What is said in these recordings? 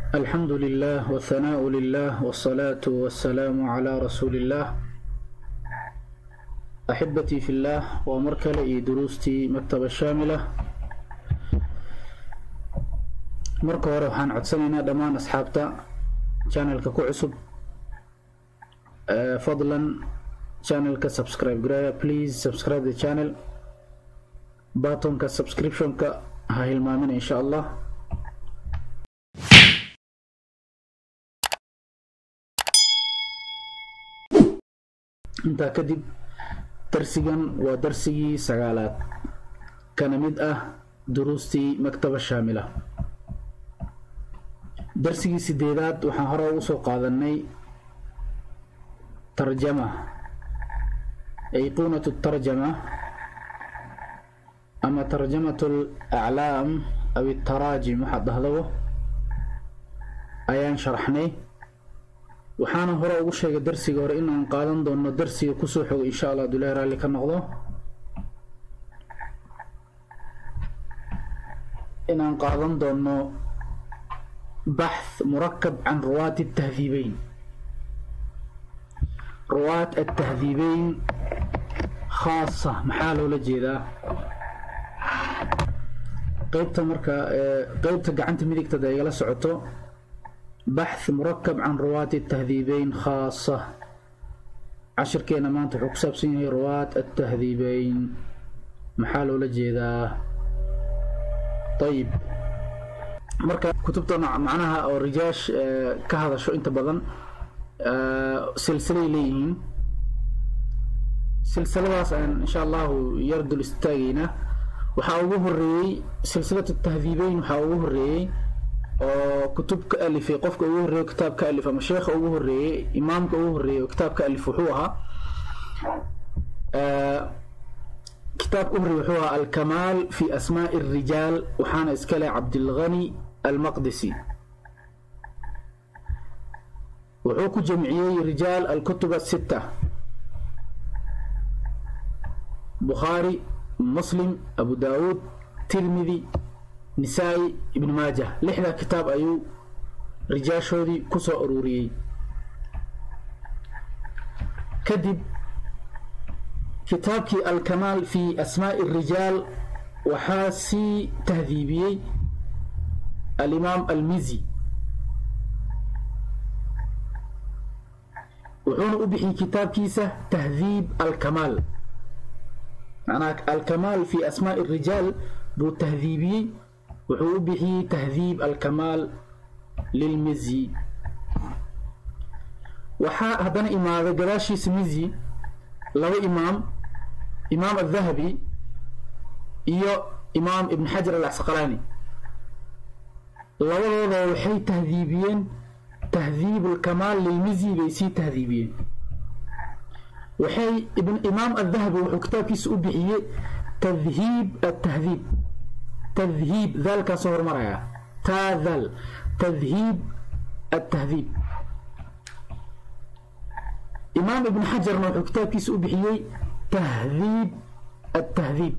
الحمد لله والثناء لله والصلاة والسلام على رسول الله أحبتي في الله ومركل إي دروستي مكتبة شاملة marka hore waxaan codsanaynaa dhammaan asxaabta channelka ku cusub fadlan channelka subscribe garaya please subscribe the channel buttonka subscriptionka ha hilmaamina insha allah intaa kadib darsigan waa darsigii sagaalaad kana mid ah duruustii maktaba shaamila darsigii sideedaad waxaan hore ugu soo qaadanay tarjama ayquunatu tarjama ama tarjamatu alaclaam aw itaraajim waxaad dhahdabo ayaan sharaxnay waxaana hore ugu sheegay darsiga hore inaan qaadan doono darsiga kusoo xogo insha allah adulahi raalli ka noqdo inaan qaadan doono baxth murakab can ruwaati atahdiibeyn ruwaat atahdiibeyn khaasa maxaa loola jeedaa qeybta marka qeybta gacanta midigtada igala socoto baxth murakab can ruwaati atahdiibeyn khaasa cashirkeena maanta wuxuu ku saabsan yahay ruwaat atahdiibeyn maxaa loola jeedaa ayib marka kutubta macnaha oo rijaash ka hadasho inta badan silsilay leeyihiin silsiladaas aan insha allahu yar dul istaagaynaa waxaa ugu horeeyey silsilatu tahdiibeyn waxaa ugu horeeyey oo kutub ka alifay qofka ugu horreeyo kitaab ka alif ama sheekha ugu horreeyey imaamka ugu horreeyey oo kitaab ka alif wuxuu ahaa kitaabka u horreeyey wuxuu ahaa alkamaal fi asmaa'i الrijaal waxaana iskale cabdilghani almaqdisi wuxuu ku jamciyey rijaal alkutub asita bukhaari muslim abu daawuud tirmidi nisaa-i ibn maajah lixdaa kitaab ayuu rijaashoodii ku soo ururiyey kadib kitaabkii alkamaal fi asmaa'i الrijaal waxaa sii tahdiibiyey alimaam almizi wuxuuna u bixiyey kitaabkiisa tahdiib alkamaal macnaha alkamaal fi asmaa'i الrijaal buu tahdiibiyey wuxuu u bixiyey tahdiib alkamaal lilmizi waxaa haddana imaaday gadaashiisa mizi laba imaam imaam aldahabi iyo imaam ibn xajar alcasqalaani labadooda waxay tahdiibiyeen tahdiib alkamaal lilmizi bay sii tahdiibiyeen waxay imaam aldahabi wuxuu kitaabkiisa u bixiyey tadhiib atahdiib tadhiib daalkaasoo hormaraya taa daal tadhiib atahdiib imaam ibn xajarna wuxuu kitaabkiisa u bixiyey tahdiib atahdiib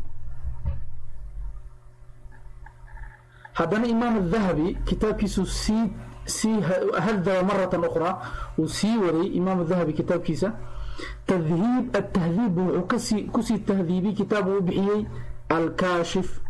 haddana imaam adahabi kitaabkiisu sii sii hadaba maratan ukhraa uu sii waday imaam adahabi kitaabkiisa tadhiib atahdiib wuxuu kasii kusii tahdiibiyey kitaab uu u bixiyey alkaashif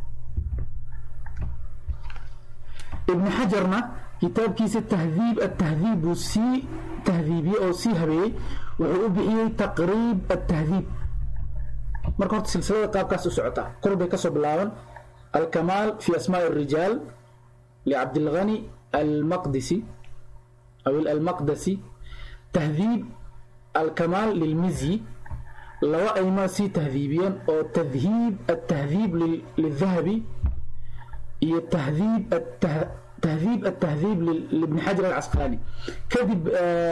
ibn xajarna kitaabkiisa tahdiib atahdiib buu sii tahdiibiyey oo sii habeeyey wuxuu u bixiyey taqriib atahdiib marka horta silsilada qaabkaas u socota kor bay kasoo bilaaban alkamaal fi asmaaءi الrijaal licabdilghani almaqdisi aw almaqdasi tahdiib alkamaal lilmizi laba aymaa sii tahdiibiyeen oo tadhiib atahdiib lildahabi iyo tahdiib tahdiib atahdiib libni xajar alcasqalaani kadib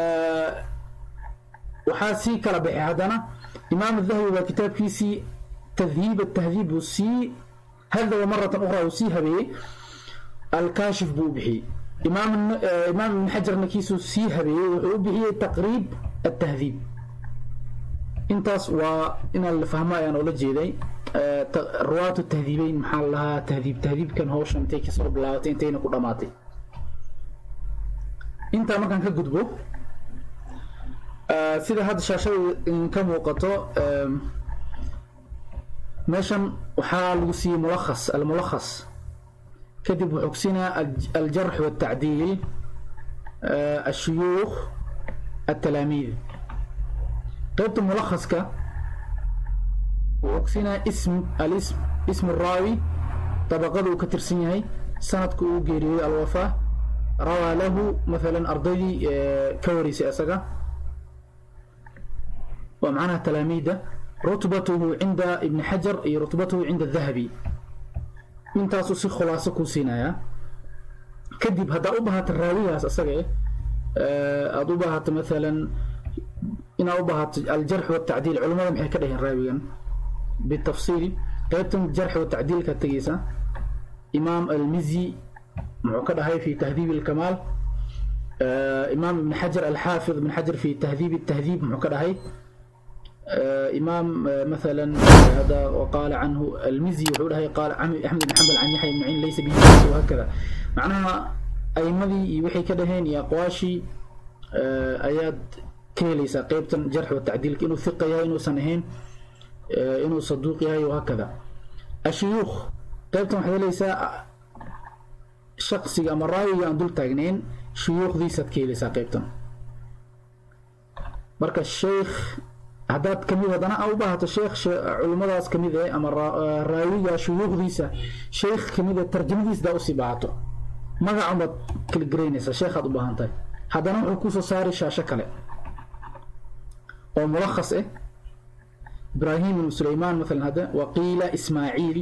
waxaa sii kala baxay haddana imaam adahabi baa kitaabkiisii tadhiib atahdiib buu sii hadaba maratan ukhraa uu sii habeeyey alkaashif buu u bixiyey imaam imaam ibn xajarna kiisuu sii habeeyey wuxuu u bixiyey taqriib atahdiib intaas waa inaan la fahmo ayaan oola jeeday ruwaatu tahdiibeyn maxaa la lahaa tahdiib tahdiibkan hawshan intay kasoo bilaabatay intayna ku dhamaatay intaa markaan ka gudbo sida hadda shaashada ka muuqato meeshan waxaa lagu siiyey mulakhas almulakhas kadib wuxuu kusiinaa aljarx waltacdiil ashuyuukh التلاميذ قيبت ملخصك وكسينا اسم الاسم اسم الراوي طبقته كترسيني سندك وجيري الوفاة روى له مثلا أرضي كوريسي أسقى ومعناها تلاميذ رتبته عند ابن حجر أي رتبته عند الذهبي من تاسوسي خلاصة كوسينايا كدب هذا أبهات الراوي أسقى aada u baahato maalan inaad u baahato aljarx watacdiil culimmada maxay ka dhaheen raawigan bitafsiil qaybtan jarx watacdiilka tegeysa imaam almizi muxuu ka dhahay fi tahdiib alkamaal imaam ibn xajar alxaafid ibn xajar fi tahdiib التهذيب muxuu ka dhahay إمام مثلا هذا وقال عنه المزي وحول هي قال أحمد بن حنبل عن يحيى بن معين ليس به وهكذا معناها أئمدي iyo waxay ka dhaheen iyo aqwaashii ayaad ka helaysaa qaybtan jarx wa tacdiilka inuu fiqa yahay inuusan ahayn inuu saduuq yahay وهكذا ashuyuukh qaybtan waxaad helaysaa shaqsiga ama raawiga aan dul taagnayn shuyuukhdiisaad ka helaysaa qaybtan marka sheekh haddaad kamid haddana a u baahato sheekh culimmadaas kamid eh ama raawiga shuyuukhdiisa sheekh kamid eh tarjamadiisdaa usii baahato magacan baad kala garaynaysaa sheekhaad u baahan tahay haddana wuxuu kusoo saari shaasho kale oo mulakhas ah ibraahim ibnu sulaymaan maalan hadda waqiila ismaaciil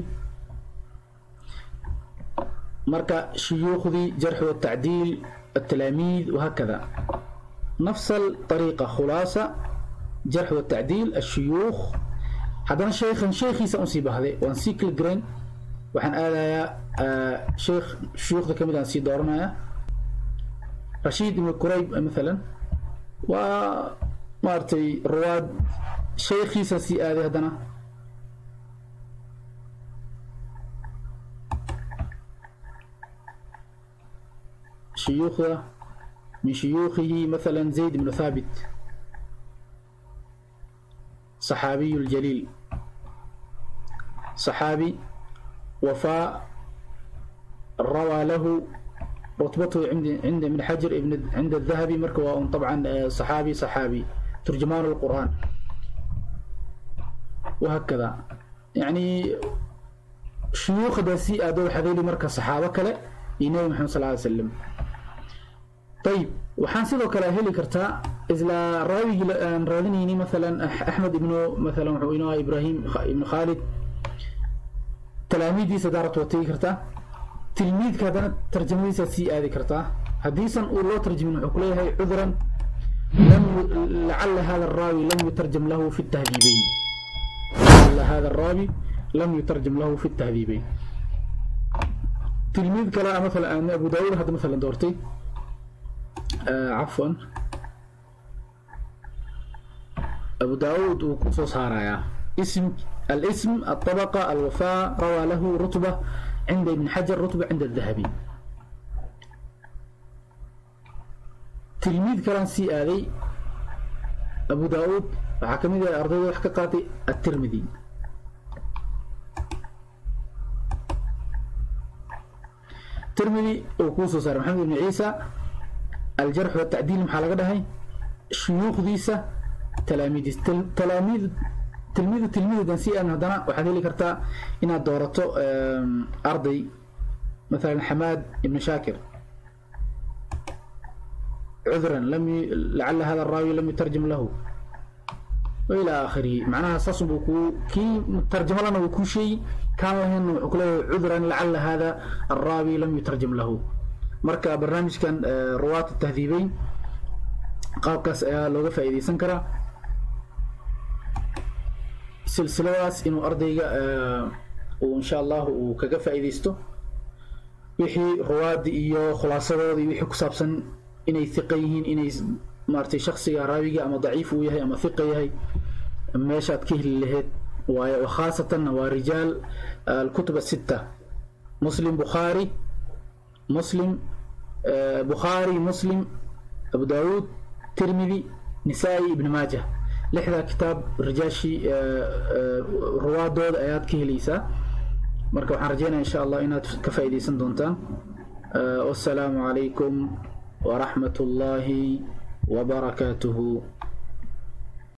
marka shuyuukhdii jarx watacdiil التلاميذ وهكذا نفس الطريقة خلاصة جرح والتعديل الشيوخ هذا شيخا شيخي سأنصيب هذا وانسيكل جرين وحن آلايا آه شيخ شيوخ ذا كمدان سي دورنا رشيد بن كريب مثلا و مارتي رواد شيخي سي آذي هدنا شيوخه من شيوخه مثلا زيد بن ثابت صحابي الجليل صحابي وفاء روى له رتبته عند عند ابن حجر ابن عند الذهبي مركوا طبعا صحابي صحابي ترجمان القرآن وهكذا يعني شيوخ داسي أدو حذيلي مركز صحابة كلا النبي محمد صلى الله عليه وسلم طيب waxaan sidoo kale heli kartaa isla raawigii aan raadinayni maalan axmed ibnu maalan wuxuu inoo ahaa ibraahim ibnu khaalid talaamiidiisa daarat waa tegi kartaa tilmiidka haddana tarjamadiisa sii aadi kartaa haddiisan uu loo tarjamin wuxuu kuleeyahay cudran lam lacala hada الraawi lam yutarjam lahu fi التهذيبين lacala hada الraawi lam yutarjam lahu fi التهذيبين tilmiid kale maalan abu daawud hadda maalan doortay آه عفوا أبو داود وكسوس هارايا اسم الاسم الطبقة الوفاء روى له رتبة عند ابن حجر رتبة عند الذهبي تلميذ كرنسي آذي أبو داود وحكمي ذا أرضي وحكاقاتي الترمذي الترمذي وكوسوس محمد بن عيسى الجرح والتعديل maxaa laga dhahay shuyuukhdiisa talaamiidis talaamiid tilmiidu tilmiidan si aan haddana waxaad heli kartaa inaad doorato arday مثلا حماد بن شاكر عذرا لم ي... لعل هذا الراوي لم يترجم له والى اخره معناها صص بكو كي ترجم لنا بكو شيء كان له عذرا لعل هذا الراوي لم يترجم له marka barnaamijkan ruwaat tahdiibeyn qaabkaas ayaa looga faa'iidaysan karaa silsiladaas inuu ardayga uu insha allah uu kaga faa'iidaysto wixii ruwaadi iyo khulaasadooda iyo wixii ku saabsan inay hiqa yihiin inay maaragtay shaksiga raawiga ama daciif uu yahay ama hiqa yahay meeshaad ka heli lahayd waaye wakhaasatan waa rijaal alkutub asitta muslim bukhaari مسلم بخاري مسلم abu daawuud tirmidi nisaa'i ibn maajah lixdaa kitaab rijaashii ruwaadooda ayaad ka helaysaa marka waxaan rajeynaya insha allah inaad ka faa'iidaysan doontaan wassalaamu calaykum waraxmat ullaahi wabarakaatuhu